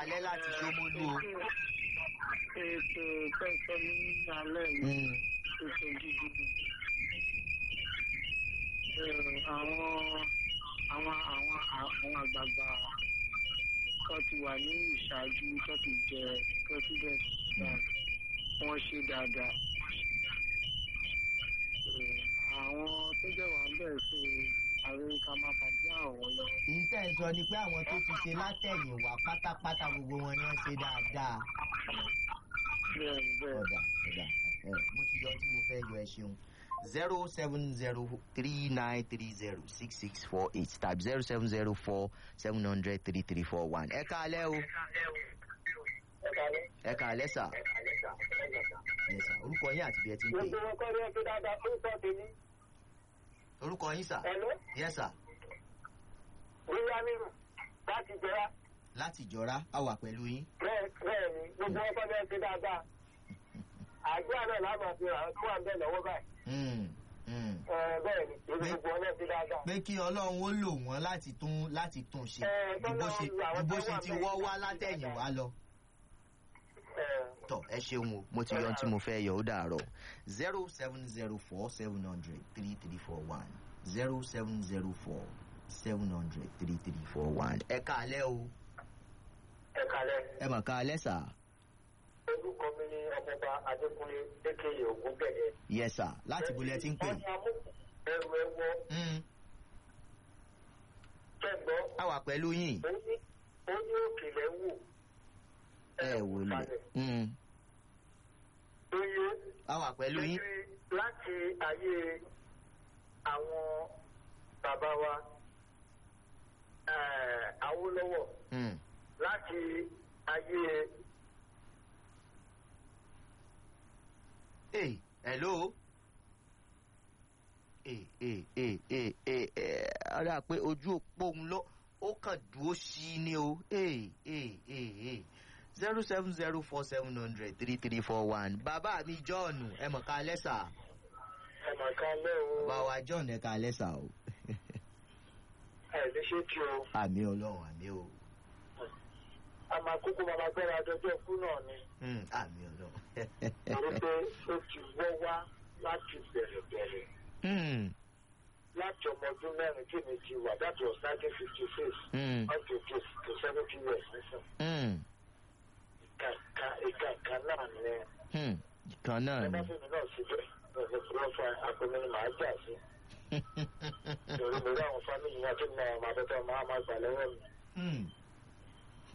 alẹ́ láti ṣómólú o. ètò kẹ́kọ̀ọ́ ní alẹ́ yìí ètò gidi àwọn àwọn àwọn àwọn àgbààgbà tó ti wà ní ìṣáájú tó ti jẹ president wọ́n ṣe dáadáa àwọn tó jẹ́ wà ń bẹ̀ ṣe ààrẹ ká máa pàdé àwọn lọ. ìtẹ́ ẹ̀ sọ ni pé àwọn tó ti ṣe látẹ̀yìnwá pátápátá gbogbo wọn ni wọ́n ṣe dáadáa. bẹ́ẹ̀ bẹ́ẹ̀ ọ̀dà ọ̀dà ẹ̀ mo ti yọ tí mo fẹ́ yọ ẹ ṣeun zero seven zero three nine three zero six six four eight tàbí zero seven zero four seven hundred three three four one ẹ káalẹ́ o ẹ káalẹ́ sà ẹ sà orúkọ yín àti bí ẹ ti ń pè gbogbo wọn kọ́ ni wọ́n ti dáadáa fún ìtọ́jú ní. orúkọ yín sà ẹ̀ló yẹ sà wíwá nínú láti jẹrà láti jọra a wà pẹ̀lú yín bẹ́ẹ̀ bẹ́ẹ̀ ni gbogbo wọn kọ́ ni wọ́n ti dáadáa. àdúrà náà láàmú àti àwọn tó wà ń bẹ̀ lọ́wọ́ báyìí. Mm, mm. Ẹ, bẹ́ẹ̀ ni èmi gbogbo wọn náà ti dáadáa. pé kí ọlọ́run ó lò wọ́n láti tún láti tún ṣe Ẹ, ju bó ṣe tọ́lọ́run lu àwọn ju bó tó ṣe wà ti bẹ́ẹ̀ wọ́ wá láti látẹ̀yìnwá lọ. Ẹ, tọ ẹ ṣeun o mo ti yọ ohun tí mo fẹ́ yọ ó dàárọ̀ zero seven zero four seven hundred three three four one zero seven zero four seven hundred three three four one ẹ káalẹ́ o ẹ kalẹ̀ ẹ mà káalẹ́ sà orúkọ mi ní ọmọọba adékúnlé lékèyè ògúnbẹ̀yẹ. yẹ sà láti bolẹ̀ tí ń pè. wọ́n ní amú ẹrù ẹwọ Mm, kẹ́gbọ́ a wà pẹ̀lú yín ó ní ó ní òkèlè wò. ẹ wò lè Mm, Oye a wà pẹ̀lú yín láti ayé àwọn bàbá wa eh, Awólọ́wọ̀ Mm, láti ayé Hey, hello. Ee ee ee ee ee ee ọ̀rẹ́ pé ojú òpó òun lọ ó kàn dúró sí i ní o. Ee ee ee ee zero seven zero four seven hundred three three four one. Bàbá mi John ẹ mọ̀ ká lẹ́sà. ẹ̀mọ̀kálẹ̀ o Bàbá wa John ẹ ká lẹ́sà o. ẹ̀ lè ṣe kí o. Àmì ọlọ́run àmì o. àmà kúkú màmá gbẹ́ra dọjọ́ fún náà ni Hmm, Àmì ọlọ́run. torí pé ó ti wọ́ wá láti bẹ̀rẹ̀ bẹ̀rẹ̀ Hmm, láti ọmọ ọdún mẹ́rin tí mi ti wà that was nineteen fifty six hmm, up to to to seventy years nísìn. hmm, ìka ìka ìka náà ni hmm. Kan náà ẹ bá ni. fún mi náà síbẹ̀ ọ̀sẹ̀ tí wọ́n fa akọni ni màá jà sí. torí mo rí àwọn fámìlì náà tó ní àwọn àbẹ̀tẹ̀ máa máa gbà lọ́wọ́ mi. Hmm,